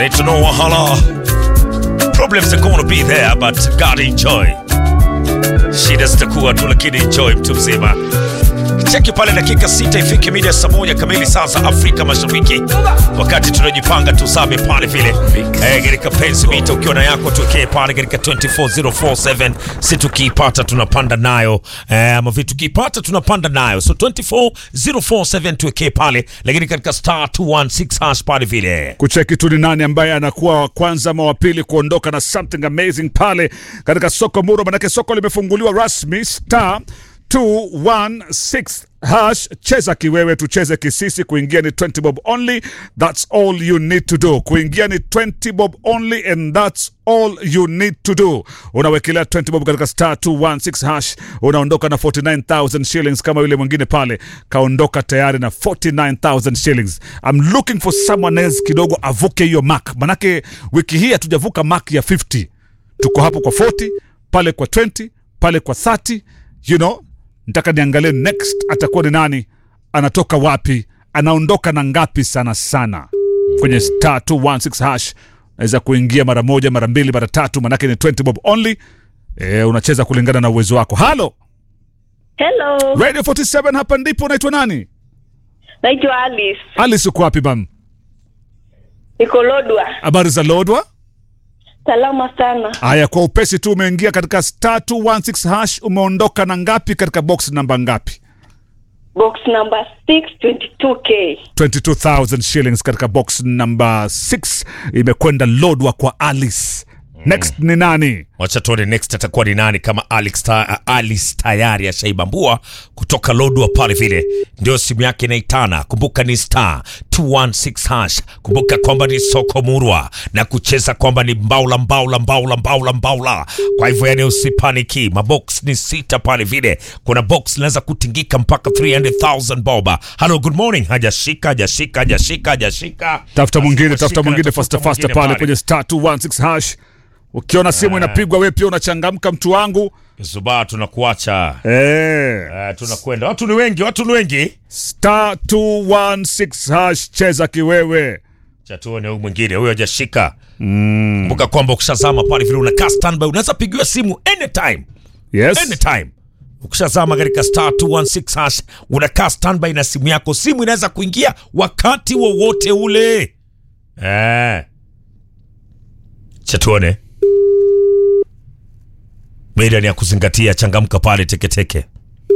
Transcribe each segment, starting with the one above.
Need to know wahala. Problems are gonna be there, but God enjoy. Shida zitakuwa tu, lakini enjoy mtu mzima. Cheki pale dakika sita ifike mida saa moja kamili saa za Afrika Mashariki, wakati tunajipanga tuzame pale vile eh, katika penzi mita, ukiwa na yako tuwekee pale katika 24047 si tukiipata tunapanda nayo eh, ama vitu tukiipata tunapanda nayo, so 24047 tuwekee pale, lakini katika star 216 hash pale vile kucheki tu ni nani ambaye anakuwa wa kwanza ama wa pili kuondoka na something amazing pale katika soko Muro, manake soko limefunguliwa rasmi star 216 hash. Cheza kiwewe, tucheze kisisi. Kuingia ni 20 bob only, that's all you need to do. Kuingia ni 20 bob only and that's all you need to do. Unawekelea 20 bob katika star 216 hash, unaondoka na 49000 shillings, kama yule mwingine pale kaondoka tayari na 49000 shillings. I'm looking for someone else kidogo avuke hiyo mark, manake wiki hii hatujavuka mark ya 50. Tuko hapo kwa 40, pale kwa 20, pale kwa 30, you know Nataka niangalie next atakuwa ni nani, anatoka wapi, anaondoka na ngapi sana sana. Kwenye star 216 hash naweza kuingia mara moja, mara mbili, mara tatu, manake ni 20 bob only. E, unacheza kulingana na uwezo wako. Halo Hello, Radio 47, hapa ndipo. Unaitwa nani? naitwa Alice. Alice, uko wapi bam? Niko Lodwa. Habari za Lodwa? Salama sana. Haya, kwa upesi tu, umeingia katika star 216 hash, umeondoka na ngapi katika box namba ngapi? Box number 622K. 22000 shillings katika box number 6 imekwenda Lodwa kwa Alice. Next ni nani? Wacha tuone next atakuwa ni nani, kama Alex ta, Alice tayari ashaibambua kutoka Lodwa pale vile, ndio simu yake inaitana. Kumbuka ni star 216 hash. Kumbuka kwamba ni soko murwa na kucheza kwamba ni mbaula mbaula mbaula mbaula mbaula. Kwa hivyo yani usipaniki, mabox ni sita pale vile, kuna box inaweza kutingika mpaka 300,000 boba. Hello, good morning. Hajashika, hajashika, hajashika, hajashika. Tafuta mwingine, Hajashika, tafuta mwingine tafuta faster faster mwingine pale kwenye star 216 hash. Ukiona simu inapigwa, wewe pia unachangamka, mtu wangu. Zuba, tunakuacha Eh, Eh, tunakwenda. Watu ni wengi, watu ni wengi. star 216 hash, cheza kiwewe. Cha tuone huyu mwingine, huyo hajashika. Kumbuka kwamba ukishazama pale vile unakaa standby, unaweza pigiwa simu anytime, Yes. anytime. Ukishazama katika star 216 hash, unakaa standby na simu yako, simu inaweza kuingia wakati wowote ule. Eh. Cha tuone. Media ni ya kuzingatia, changamka pale teketeke.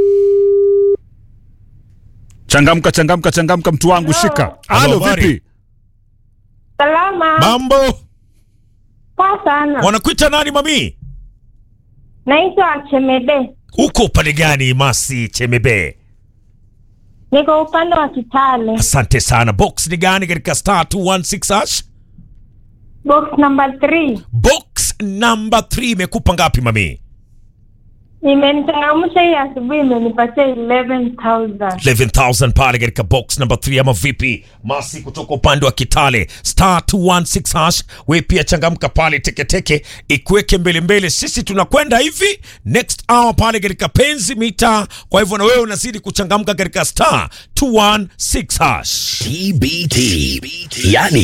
Changamka, changamka, changamka, mtu wangu, shika. Halo, Halo, habari? vipi? Salama. Mambo, Poa sana. wanakuita nani mami? Naitwa Chemede. Uko upande gani Masi Chemebe? Niko upande wa Kitale. Asante sana. Box ni gani katika star 216 hash? Box number 3. Box number 3 imekupa ngapi mami? Imenichangamsha hii asubuhi imenipatia 11,000. 11000 pale katika box number 3 ama vipi? Masi kutoka upande wa Kitale star 216 hash. We pia changamka pale teketeke ikuweke mbele mbele. Sisi tunakwenda hivi next hour pale katika penzi mita. Kwa hivyo na wewe unazidi kuchangamka katika star 216 hash. TBT, yani